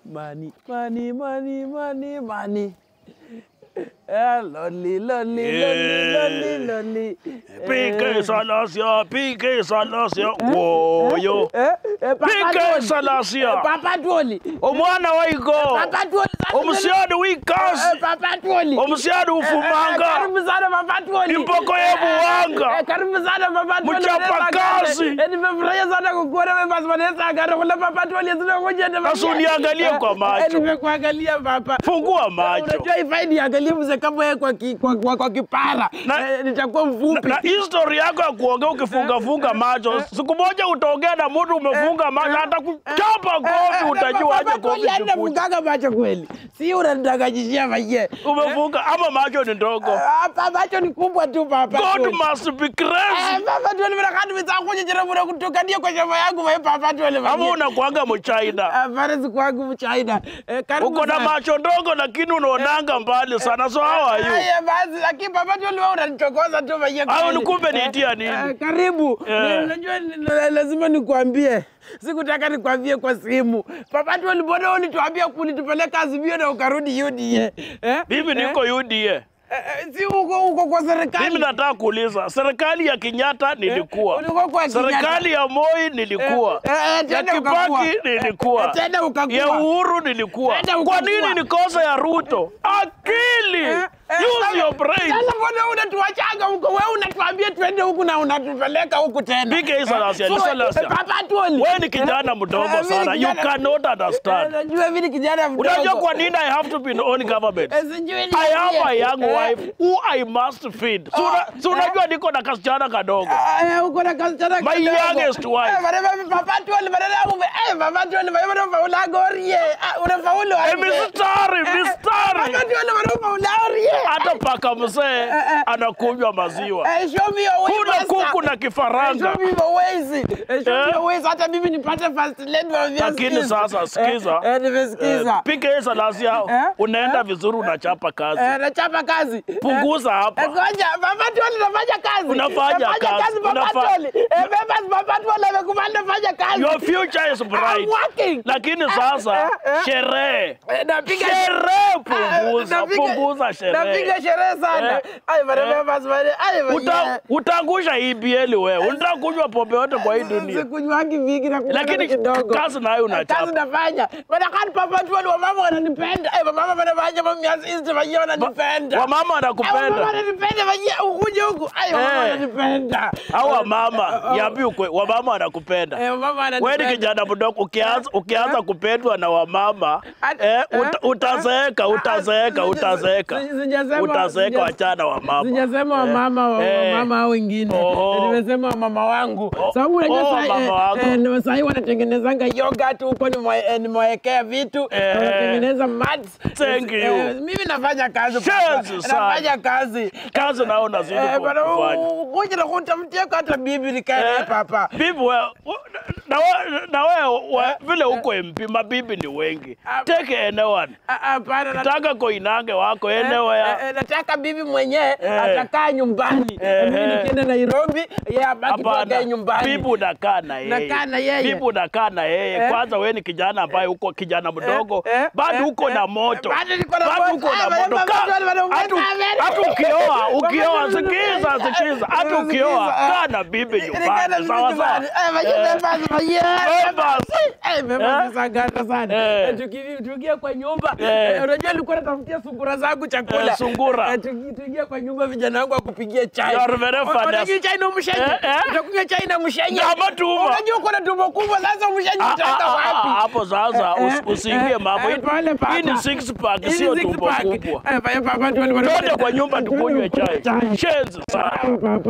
Money, money, money, money, money. Eh, lonely, lonely, lonely, lonely, lonely. PK Salasia, PK Salasia, woyo. Eh, eh, Papa PK Tony. Eh, Salasia, Papa Tony. omwana waigo, Papa Tony. sasa omusyani Eh, wikasi, Papa Tony. omusyani Eh, ufumanga, Karibu sana Papa Tony. impoko yebuwanga, Eh, Karibu sana Papa Tony. Mchapakazi. Eh, Nimefurahia sana kukuona wewe basi Vanessa Agaro kule Papa Tony zinakuja na Sasa uniangalie kwa macho. Nimekuangalia Papa. fungua macho. Unajua ifai niangalie mzee kama wewe kwa, ki, kwa, kwa, kwa kipara Na- eh, nitakuwa mfupi. Na history yako ya kuongea ukifungafunga macho, siku moja utaongea na mtu umefunga macho, hata kuchapa kofi utajua aje kofi kikuja. Nafungaga macho kweli, si unanidanganyishia maye. Umefunga ama macho ni ndogo. Hapa macho ni kubwa tu papa. God Tony. must be Eh, crazy. Papa Tony, mimi nakati mtakuja jana mna kutokania kwa shamba yangu wewe Papa Tony. Ama unakuanga mchina. Hapana, si kwangu mchaina. Eh, karibu Uko na sana. macho ndogo lakini unaonanga mbali sana. So how are you? Aya basi, lakini Papa Tony wewe unanichokoza tu maye. Au kweli. nikumbe Eh, niitia nini? Eh, karibu. Eh. Ni- Unajua ni- la- lazima nikwambie. Sikutaka nikwambie kwa simu. Papa tu mbona ulituambia kunitupeleka Azimio na ukarudi UDA? Eh? Mimi niko UDA. Eh, eh, si uko uko kwa serikali. Mimi nataka kuuliza, serikali ya Kenyatta nilikuwa, ulikuwa kwa Kenyatta. serikali ya Moi nilikuwa, Eh, eh, ya tena ukakuwa. Kibaki nilikuwa, Eh, tena ukakuwa. ya Uhuru nilikuwa. Tena Kwa ukakuwa. nini nikosa ya Ruto? Akili, Eh, eh, use sasa- your brain. Sasa mbona unatuachanga huko? Wewe unatuambia twende huku na unatupeleka huku tena. Piga hii Salasia, Eh, ni so, Salasia. eh, Papa Tony. Wewe ni kijana Eh, mdogo mimi ni sana, you kijana- cannot Eh, understand. Najua mimi ni kijana mdogo. Unajua kwa nini I have to be in own government? Eh, sijui I have a niambie. young Eh, wife who I must feed. Si una- si unajua niko na kasichana kadogo. Aya, uko na kasichana My kidogo. youngest wife. Eh, bana, bana, Papa Tony, bana, yangu, eh, Papa Tony, bana, bana, unafaula gorie. Ah, unafaulu Eh, aje? mistari, Eh, eh, mistari. Papa Tony, bana, unafaula gorie. Hata paka mzee eh. anakunywa maziwa. Eh, show me your way, Kuna master. kuku na Eh, kifaranga. show me your ways. Eh, show me Eh. your ways. Hata mimi nipate first lady wa vya Lakini skills. sasa sikiza. Eh, eh, nimesikiza. Pika hiyo Salasia, Eh? unaenda vizuri, unachapa kazi. Eh, nachapa kazi. Punguza Eh, hapa. Ngoja, Papa Tony nafanya kazi. Unafanya Nafanya kazi, Papa unafa- Tony. Eh, members, Papa Tony amekubali nafanya kazi. Your future is I'm bright. working. Lakini sasa eh, eh. sherehe. Eh, napiga Sherehe Ah, punguza, napiga- punguza sherehe. Napiga sherehe sana. Eh. Ai, bana, Eh. members, bana, ai, bana, Uta, utaangusha EBL wewe. Unataka kunywa pombe yote kwa hii dunia. Sikunywangi vingi na kunywa Lakini kidogo. kazi nayo Kazi unachapa. nafanya. Bana kani Papa Tony wamama wananipenda. Eh, wamama wanafanya mamiazi hizi wenyewe wananipenda. Wamama Eh, wamama wanakupenda. wananipenda wenyewe ukuje huku. Ai, wamama Eh. wananipenda. Au wamama, niambie ukweli, wamama wanakupenda. Eh, wamama Wewe ni wananipenda. kijana mdogo, ukianza ukianza kupendwa na wamama At- eh, eh, uta, utazeeka, utazeeka, Sija- utazeeka, sija- sijasema- utazeeka, sija- wachana wamama. Sijasema Eh, wamama wa- eh. wamama hao wengine. Oho. Nimesema wamama wangu. Oh, Sababu unajua oh, saa- mama eh, wako. eh, ndio saa hii wanatengenezanga yogurt huko nimwe- eh, nimewekea vitu Eh. wanatengeneza mats. Thank you. Eh, Mimi nafanya kazi papa. Cheers sana. Nafanya kazi. Kazi nao unazidi Eh, ku- bana, kufanya. u- kuja na kutafutia hata bibi nikae naye papa. Bibi we, na we, na we, we, vile uko MP mabibi ni wengi. Ah. Take anyone. Ah, Hapana, na- Taka koinange wako anywhere. Eh, eh, nataka bibi mwenyewe Eh. atakaa nyumbani. Eh, Mimi eh. nikienda Nairobi, yeye abaki tu akae nyumbani. bibi unakaa na yeye. Nakaa na yeye. Bibi unakaa na yeye. Eh. Kwanza wewe ni kijana ambaye uko kijana mdogo, Eh, eh, bado eh, uko eh, na moto. bado niko na Bado moto. uko na Ah, moto. baba, Ka- baba, baba, baba, hatu- baba, Hatu baba. ukioa, ukioa, Baba, baba, sikiza, baba, sikiza. Hatu baba, ukioa, sikiza. kaa na bibi Nikaenda nyumbani. bibi Sawa sawa. nyumbani. Eh, maji Eh. members, maji, eh, Members. Eh, members Eh. ni sagata sana. Eh. Eh, tuki- Tukiingia kwa nyumba, Eh. eh, unajua nilikuwa natafutia sungura zangu chakula. Eh, sungura. Eh, tuki- Tukiingia kwa nyumba vijana wangu wakupigia chai. You are very O- funny. Unakunywa chai na mshenye. Eh, eh. Utakunywa chai na mshenye. Na matumbo. Unajua uko na tumbo kubwa sasa mshenye Ah, utaenda ah, ah, wapi? ah, Hapo sasa Eh, usi- usiingie eh, mambo. eh, pole papa. Hii ni six pack, Hii ni sio six tumbo pack. kubwa. Eh, papa, papa, tuone- Twende kwa nyumba tukunywe Tuone- chai. Shenzi sana. Papa.